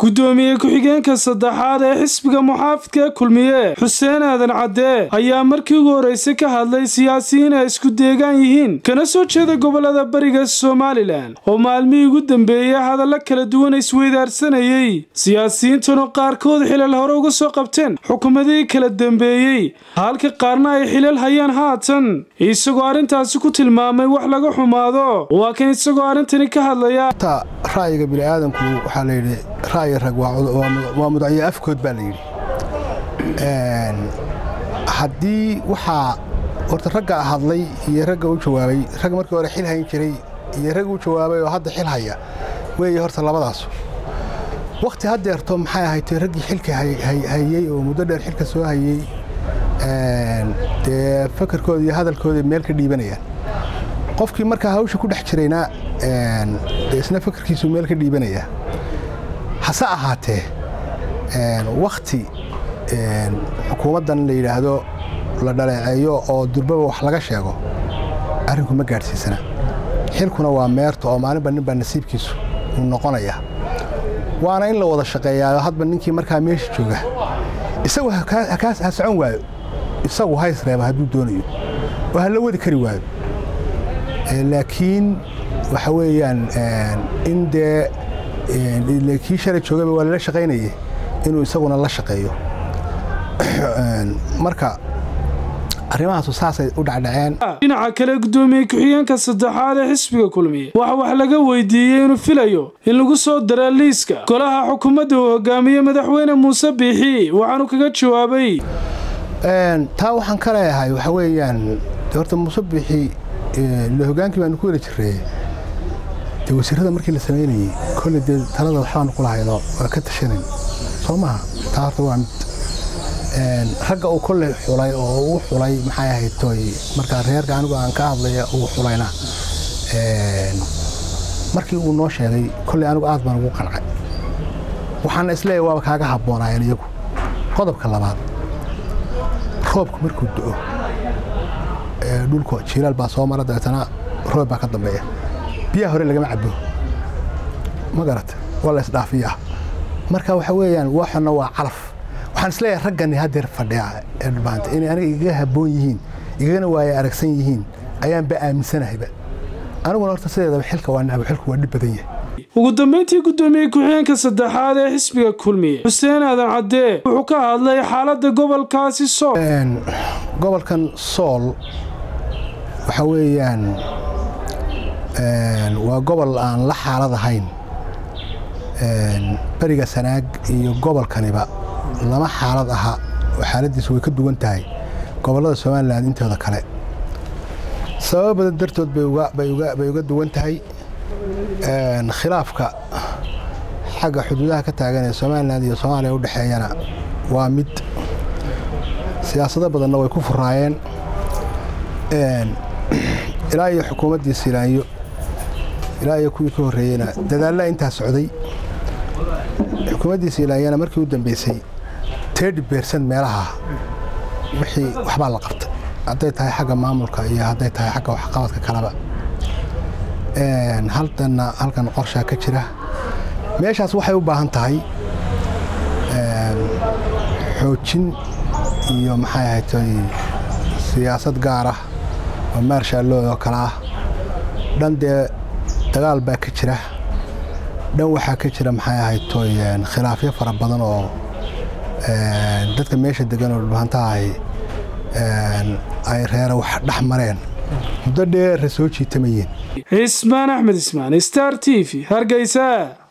gudoomiye ku-xigeenka saddexaad ee xisbiga muxaafidka kulmiye xuseen aadan cadde ayaa markii ugu horreysay ka hadlay siyaasiyiin ay isku deegaan yihiin kana soo jeeda gobolada bariga somalilan oo maalmihii ugu dambeeyey hadalla kala duwan isweydaarsanayey siyaasiyiintanu qaarkood xilal hore uga soo qabteen xukuumadihii kala dambeeyey halka qaarna ay xilal hayaan haatan isagoo arrintaasi ku tilmaamay wax laga xumaado waa kan isagoo arrintani ka hadlaya ra'yiga bini'aadamku waxaa layidhi ra'yi rag waa mudacyo afkood baa layidhi haddii waxaa horta ragga hadlay iyo ragga u jawaabay rag markii hore xil hayn jiray iyo rag u jawaabay oo hadda xil haya weeye horta labadaas wakhti haddeerto maxay ahayd raggii xilka hayey oo muddo dheer xilka soo hayey dee fakarkooda iyo hadalkooda meel ka dhiibanayaan qofkii markaa hawsha ku dhex jirayna isna fakarkiisu meel ka dhiibanayaa hase ahaatee wakhti xukuumaddan la yidhaahdo la dhaleeceeyo oo durbaba wax laga sheego arrinku ma gaadhsiisana xilkuna waa meerta oo maalinba ninbaa nasiibkiisu uu noqonaya waana in la wada shaqeeyaayo hadba ninkii markaa meesha jooga isagu ha socon waayo isagu hays reeba hadduu doonayo oo ha la wadi kari waayo laakiin waxa weeyaan in dee kii shalay joogaba waa lala shaqaynaye inuu isaguna la shaqeeyo marka arrimahaasu saasay u dhacdhaceen dhinaca kale gudoomiye ku-xigeenka saddexaad ee xisbiga kulmiye waxa wax laga weydiiyey inuu filayo in lagu soo dara liiska golaha xukuumadda uu hogaamiye madaxweyne muuse biixi waxaanu kaga jawaabay taa waxaan ka leeyahay waxa weeyaan horta muuse biixi le hogaankii baanu ku weli jirree dee wasiirrada markii la samaynayey kolley dee talada waxbaanu ku lahayno waa ka tashanayn soo maha taa horta waa mid ragga uu kolley xulay oo uu xulay maxay ahayd toy markaa reerka anigu aan ka hadlaya uu xulayna markii uu noo sheegay kolley anigu aad baan ugu qancay waxaana isleeyahy waaba kaaga habboonaayeen iyagu qodobka labaad roobku markuu do'o dhulka jiilaal baa soo mara dabeetana roob baa ka dambeeya biyaha hore lagama cabo ma garata waa la isdhaafiyaa marka waxa weeyaan waxana waa calaf waxaan isleeyahay raggani haddeer fadhiya ee dhulbaanta inay aniga igaga habboon yihiin igagana waaya aragsan yihiin ayaanba aaminsanahayba aniguna horta sideedaba xilka waa nacbo xilku waa dhib badan yahay ugu dambayntii gudoomiye ku-xigeenka saddexaad ee xisbiga kulmiye xuseen aadan caddee wuxuu ka hadlay xaaladda gobolkaasi sool gobolkan sool waxa weeyaan waa gobol aan la xaalad ahayn beriga sanaag iyo gobolkaniba lama xaalad aha oo xaaladdiisu way ka duwan tahay gobollada somalilan intooda kale sababo badan dartood bay uga duwan tahay khilaafka xagga xuduudaha ka taagan ee somalilan iyo soomaaliya u dhexeeyana waa mid siyaasado badanna way ku furaayeen ilaa iyo xukuumaddii silaanyo ilaa iyo kuwii ka horreeyeyna dadaalla intaa socday xukuumaddii silaanyana markii u dambeysay tedi beersan meelaha wixii waxbaa la qabtay hadday tahay xagga maamulka iyo hadday tahay xagga waxqabadka kaleba haldanna halkan qorshaa ka jira meeshaas waxay u baahan tahay xoojin iyo maxay ahatay siyaasad gaar ah oo maarshaalloo oo kale ah dhan dee dagaal baa ka jira dhan waxaa ka jira maxay ahaytoy khilaafyo fara badan oo dadka meesha degan oo dhulbahantahay ay reera wax dhex mareen muddo dheerra soo jiitamayeen cismaan axmed ismaan star t v hargeysa